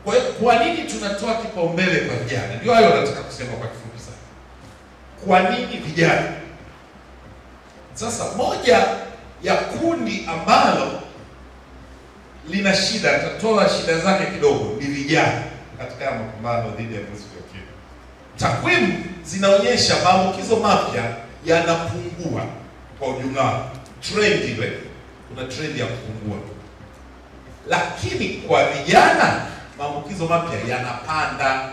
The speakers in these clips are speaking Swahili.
Kwa hiyo kwa nini tunatoa kipaumbele kwa vijana? Ndio hayo nataka kusema kwa kifupi sana. Kwa nini vijana? Sasa moja ya kundi ambalo lina shida, tatoa shida zake kidogo, ni vijana katika haya mapambano dhidi ya virusi vya ukimwi. Takwimu zinaonyesha maambukizo mapya yanapungua kwa ujumla, trend ile, kuna trend ya kupungua, lakini kwa vijana maambukizo mapya yanapanda,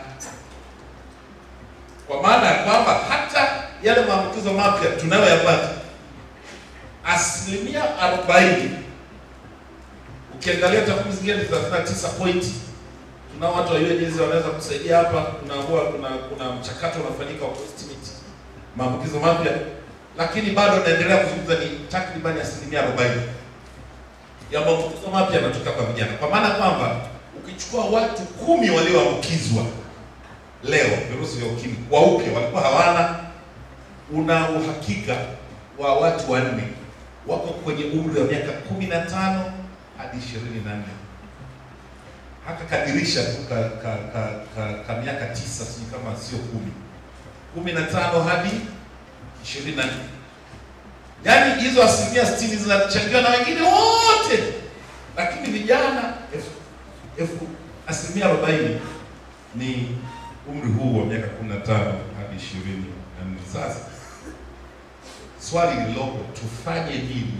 kwa maana ya kwamba hata yale maambukizo mapya tunayoyapata asilimia arobaini ukiangalia takwimu zingine ni 39 pointi. Tuna watu wa UNAIDS wanaweza kusaidia hapa. Tunaambua kuna kuna mchakato unafanyika wa kuestimate maambukizo mapya, lakini bado naendelea kuzungumza ni takriban asilimia arobaini ya maambukizo mapya yanatoka kwa vijana, kwa maana kwamba ukichukua watu kumi walioambukizwa leo virusi vya ukimwi wa upya walikuwa hawana, una uhakika wa watu wanne wako kwenye umri wa miaka kumi na tano hadi ishirini na nne haka kadirisha tu ka, ka, ka, ka, ka miaka tisa sijui kama sio kumi kumi na tano hadi ishirini na nne yaani hizo asilimia sitini zinachangiwa na wengine wote, lakini vijana elfu elfu asilimia arobaini ni umri huu wa miaka kumi na tano hadi ishirini na nne sasa swali lililopo tufanye nini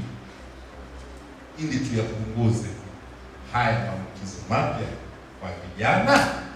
ili tuyapunguze haya maambukizo mapya kwa vijana?